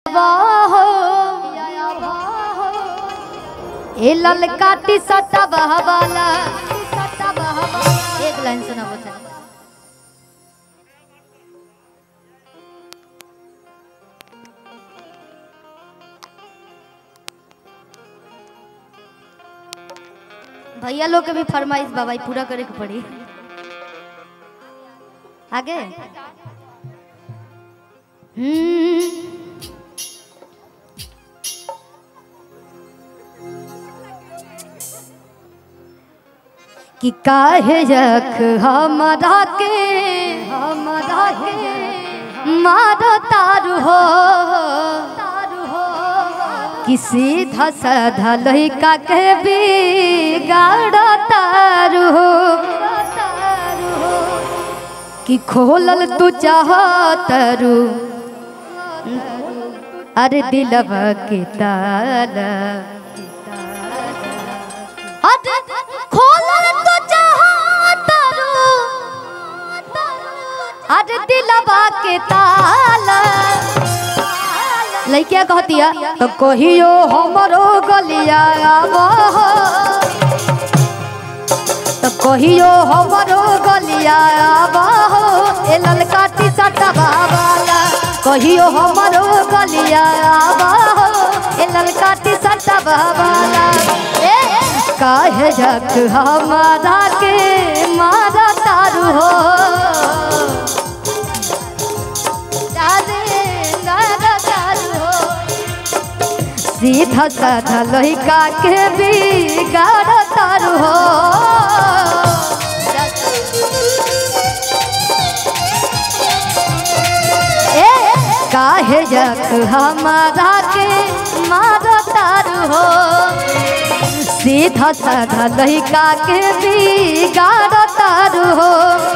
आवा हो ए ललका टी शर्ट बहवाला एक लाइन सुना बच्चा भैया लोग के भी फरमाइश बाबा पूरा करे के पड़ी आगे हम्म कि काहे रख हमरा के हमरा के मारो तारू हो तारू हो कि सीधा साधा लइका के बिगाड़ तारू हो कि खोलल तू चाह तारू अरे दिलवा के ताला अरे खोलल तू चाह तारू अरे दिलवा के ताला लइकिया कहतिया तो कहियो हमरो गलिया आवा तो कहियो हमरो गलिया आवा हो ए ललका टी शर्ट वाला कहियो हमरो गलिया आवा हो ए ललका टी शर्ट वाला ए काहे जक हमारा के मारा तारू हो दादे नारा तारू हो सीधा साधा लइका के बिगाड़ तारू हो ए काहे जक हमारा के मार तारू हो सीधा साधा लइका के बिगाड़ तारू हो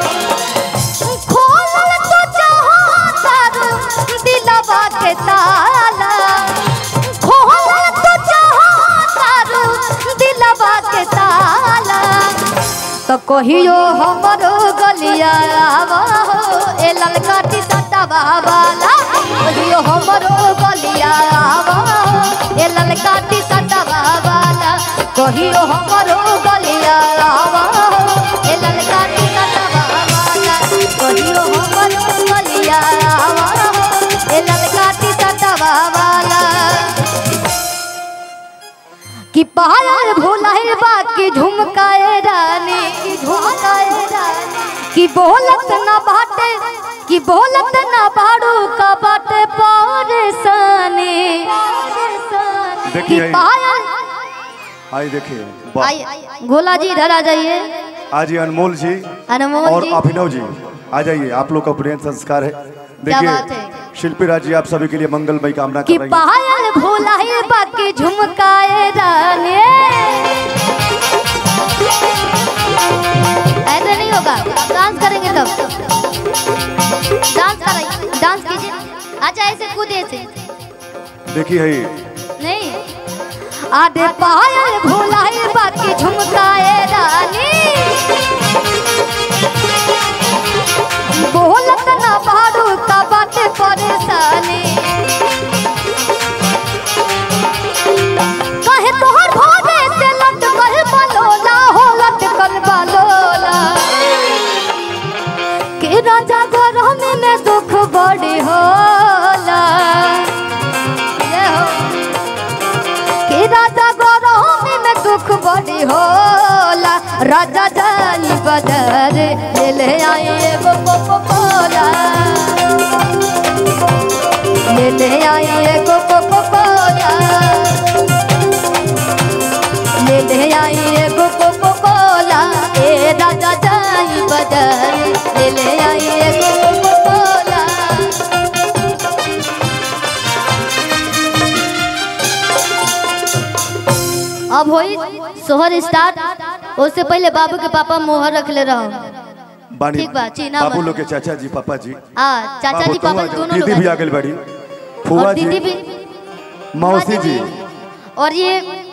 खोलल तो चाहो तारू दिलवा के ताला खोलल तो चाहो तारू दिलवा के ताला तो कहियो हमरो गलिया आवा हो ए ललका टी सट्टा वाला कहियो हमरो गलिया आवा हो ए ललका टी सट्टा वाला कहियो हमरो गलिया आवा हो ए ललका टी सट्टा वाला कहियो हमरो गलिया आवा हो ए ललका टी सट्टा वाला कि पायल भोलाए बाकी झुमकाए रानी की झुमकाए रानी कि बोलत ना बाटे कि बोलत ना बाड़ू का बाटे परेशानी कि देखिए पायल आई देखिए वाह। आई गोला जी इधर आ जाइए आज ये अनमोल जी अनमोल और जी अभिनव जी आ जाइए आप लोग का प्रिय संस्कार है क्या बात देखिए है? शिल्पी राज जी आप सभी के लिए मंगलमय कामना कि कर रही हैं पायल भोलाए बाकी झुमकाए रानी ऐसे नहीं होगा डांस करेंगे तब डांस कराइए डांस कीजिए अच्छा ऐसे कूदे ऐसे देखिए है नहीं आधे पायल भोलाए बाकी झुमकाए रानी बोलत ना बाड़ू का बाटे परेशानी कहे तोहर भोरे से लटकल बलोला हो लटकल बलोला के राजा गरम में दुख बड़ी होला ये हो कि राजा गरम में दुख बड़ी होला राजा जानी बदर ले ले आए एगो कोको कोला ले ले आए एगो कोको कोला ले ले आए एगो कोको कोला ए राजा जानी बदर ले ले आए एगो कोको कोला अब होई सोहर स्टार्ट उससे पहले बाबू के पापा मोहर रख ले रहो बानी ठीक बा, चीना बाबू बा। लोग के चाचा जी पापा जी हाँ चाचा जी बाबू तुम पापा आ जाओ, दोनों लोग दीदी भी आ आ गई बड़ी जाओ। फुआ और जी दीदी भी मौसी जी और ये